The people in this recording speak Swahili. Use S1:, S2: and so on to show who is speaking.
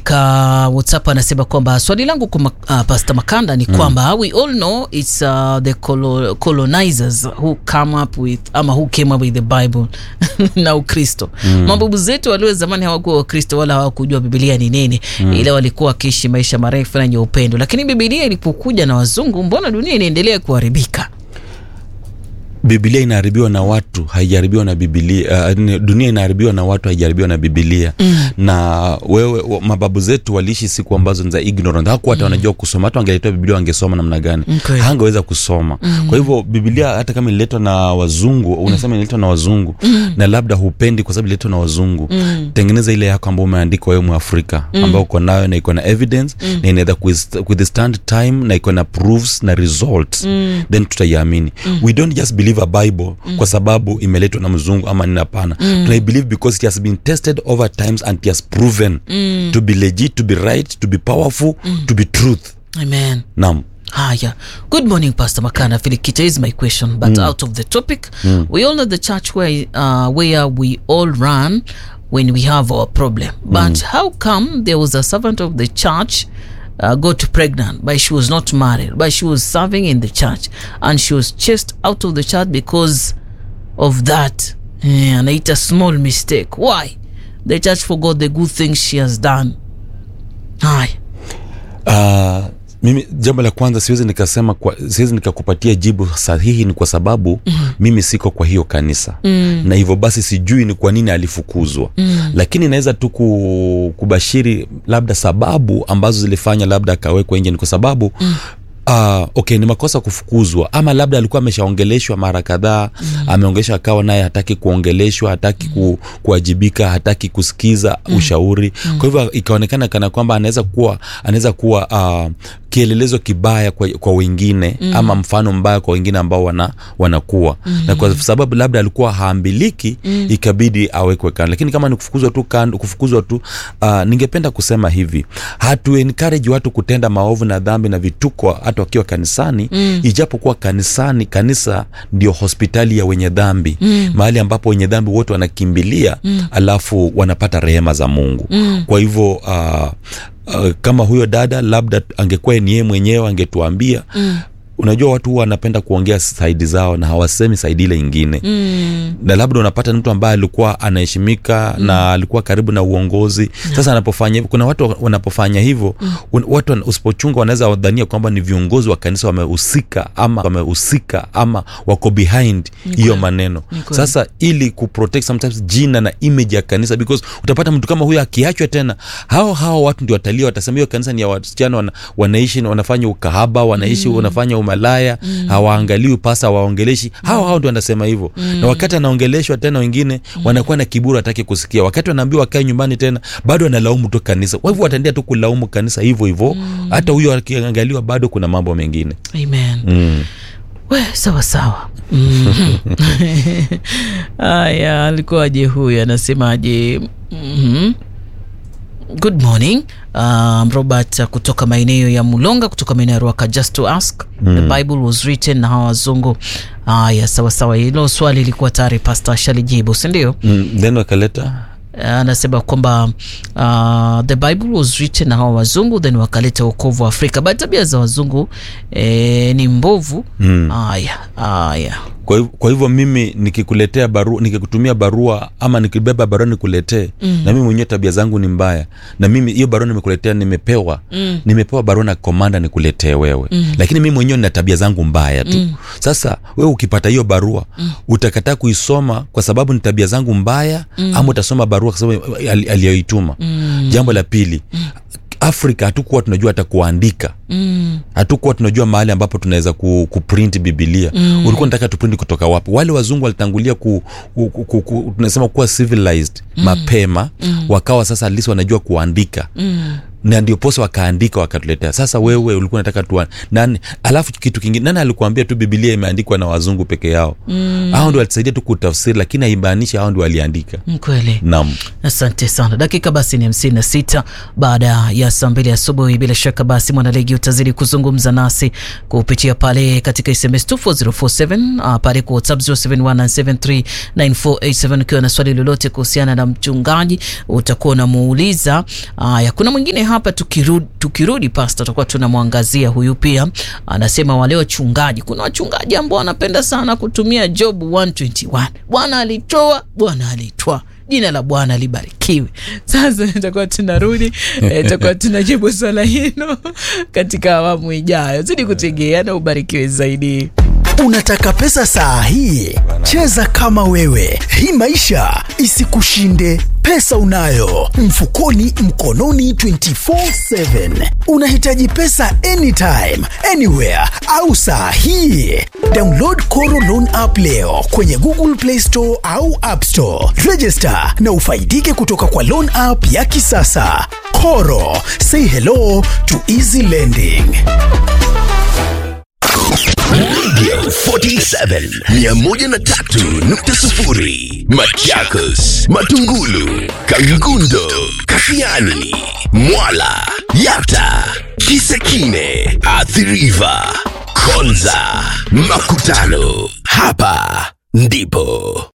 S1: katika whatsapp anasema kwamba swali langu kwa uh, pastor makanda ni kwamba we all know it's uh, the colo colonizers who come up with ama who came up with the bible na ukristo mm. mababu zetu walio zamani hawakuwa wakristo wala hawakujua bibilia ni nini mm. ila walikuwa wakiishi maisha marefu na yenye upendo lakini bibilia ilipokuja na wazungu mbona dunia inaendelea kuharibika
S2: bibilia inaharibiwa na watu haijaharibiwa na bibilia uh, ni- dunia inaharibiwa na watu haijaharibiwa na bibilia mm. na wewe wa- mababu zetu waliishi siku ambazo ni za ignorant hakuwa hata wanajua kusoma hata wangeletewa bibilia wangesoma namna gani
S1: Okay.
S2: hangeweza kusoma mm. kwa hivyo bibilia hata kama ililetwa na wazungu unasema ililetwa na wazungu mm. na labda hupendi kwa sababu ililetwa na wazungu mm. tengeneza ile yako ambao umeandika wewe mwafrika mm. ambao uko nayo na iko na evidence mm. na inaweza kuist- withstand time na iko na proofs na results mm. then tutaiamini mm. we don't just believe a bible mm. kwa sababu imeletwa na mzungu ama nini hapana mm. tunaibelieve because it has been tested over times and it has proven mm. to be legit to be right to be powerful mm. to be truth
S1: amen
S2: naam
S1: Haya. Good morning, Pastor Makana. Filikita is my question, but out of the topic, we all know the church where uh, where we all run when we have our problem. But how come there was a servant of the church uh, got pregnant, but she was not married, but she was serving in the church, and she was chased out of the church because of that, Eh, and it's a small mistake. Why? The church forgot the good things she has done. Haya.
S2: Uh, mimi jambo la kwanza siwezi nikasema kwa, siwezi nikakupatia jibu sahihi ni kwa sababu mm. mimi siko kwa hiyo kanisa mm. na hivyo basi sijui ni kwa nini alifukuzwa mm. lakini naweza tu ku- kubashiri labda sababu ambazo zilifanya labda akawekwa nje ni kwa sababu mm. Uh, okay ni makosa kufukuzwa ama labda alikuwa ameshaongeleshwa mara kadhaa mm. ameongeleshwa akawa naye hataki kuongeleshwa hataki ku, kuwajibika hataki kusikiza mm. ushauri mm. kwa hivyo ikaonekana kana kwamba anaweza kuwa anaweza kuwa uh, kielelezo kibaya kwa, kwa wengine mm. ama mfano mbaya kwa wengine ambao wana, wanakuwa mm. na kwa sababu labda alikuwa haambiliki mm. ikabidi awekwe kando lakini kama ni kufukuzwa tu kando kufukuzwa tu uh, ningependa kusema hivi hatu encourage watu kutenda maovu na dhambi na vituko hata wakiwa kanisani mm. ijapokuwa kanisani kanisa ndio hospitali ya wenye dhambi mm. mahali ambapo wenye dhambi wote wanakimbilia mm. alafu wanapata rehema za mungu mm. kwa hivyo uh, uh, kama huyo dada labda angekuwa ni yeye mwenyewe angetuambia mm unajua watu huwa wanapenda kuongea saidi zao na hawasemi saidi ile ingine mm. na labda unapata ni mtu ambaye alikuwa anaheshimika mm. na alikuwa karibu na uongozi yeah. sasa anapofanya hivyo kuna watu wanapofanya hivyo mm. watu wana- usipochunga wanaweza wadhania kwamba ni viongozi wa kanisa wamehusika ama wamehusika ama wako behind hiyo maneno
S1: kweli.
S2: sasa ili kuprotect sometimes jina na image ya kanisa because utapata mtu kama huyo akiachwa tena hao hao watu ndio watalia watasema hiyo kanisa ni ya wasichana wana, wanaishi wanafanya ukahaba wanaishi mm. wanafanya umalaya mm. hawaangaliwi pasa hawaongeleshi hao hao ndio wanasema hivyo mm. na wakati anaongeleshwa tena wengine mm. wanakuwa na kiburi hataki kusikia wakati wanaambiwa wakae nyumbani tena bado analaumu tu kanisa kwa hivyo wataendelea tu kulaumu kanisa hivyo hivyo hata huyo akiangaliwa bado kuna mambo mengine
S1: Amen.
S2: mm.
S1: we sawa sawa Mhm. haya alikuwaje huyu anasemaje Mhm. good morning um, robert uh, kutoka maeneo ya mulonga kutoka maeneo ya ruaka just to ask mm. the bible was written na hawa wazungu haya sawa sawa hilo swali ilikuwa tayari pasta ashalijibu sindio
S2: mm. then wakaleta
S1: anasema kwamba uh, the bible was written na hawa wazungu then wakaleta uokovu wa afrika but tabia za wazungu eh, ni mbovu
S2: Mm.
S1: haya haya
S2: kwa hivyo, kwa hivyo mimi nikikuletea barua nikikutumia barua ama nikibeba barua nikuletee mm. na mimi mwenyewe tabia zangu ni mbaya na mimi hiyo barua nimekuletea nimepewa mm. nimepewa barua na komanda nikuletee wewe mm. lakini mimi mwenyewe nina tabia zangu mbaya tu mm. sasa wewe ukipata hiyo barua mm. utakataa kuisoma kwa sababu ni tabia zangu mbaya mm. ama utasoma barua kwa sababu ali- aliyoituma mm. jambo la pili mm. afrika hatukuwa tunajua hata kuandika
S1: mm.
S2: hatukuwa tunajua mahali ambapo tunaweza ku, kuprint bibilia mm. ulikuwa nataka tuprint kutoka wapi wale wazungu walitangulia ku, ku, ku, ku, ku, tunasema kuwa civilized mm. mapema mm. wakawa sasa at least wanajua kuandika
S1: Mm.
S2: na ndio posa wakaandika wakatuletea sasa wewe ulikuwa unataka tu nani alafu kitu kingine nani alikuambia tu bibilia imeandikwa na wazungu peke yao mm. hao ndio walisaidia tu kutafsiri lakini haimaanishi hao ndio waliandika
S1: kweli
S2: nam
S1: asante sana dakika basi ni hamsini na sita baada ya saa mbili asubuhi bila shaka basi mwanaligi utazidi kuzungumza nasi kupitia pale katika sms 24047 uh, pale kwa whatsapp 0719739487 ukiwa na swali lolote kuhusiana na mchungaji utakuwa unamuuliza haya kuna mwingine hapa tukirudi, tukirudi pasta tutakuwa tunamwangazia huyu pia anasema wale wachungaji kuna wachungaji ambao wanapenda sana kutumia job 121 bwana alitoa bwana alitwaa jina la bwana libarikiwe sasa itakuwa tunarudi itakuwa tunajibu swala hilo katika awamu ijayo zidi kutegea na ubarikiwe zaidi
S3: Unataka pesa saa hii? Cheza kama wewe, hii maisha isikushinde. Pesa unayo mfukoni, mkononi 24/7. Unahitaji pesa anytime, anywhere au saa hii? Download Koro Loan app leo kwenye Google Play Store au App Store. Register na ufaidike kutoka kwa loan app ya kisasa. Koro, say hello to easy lending.
S4: Radio 47 103.0 Machakos, Matungulu, Kangundo, Kafiani, Mwala, Yata, Kisekine, Athiriva, Konza, Makutano. Hapa ndipo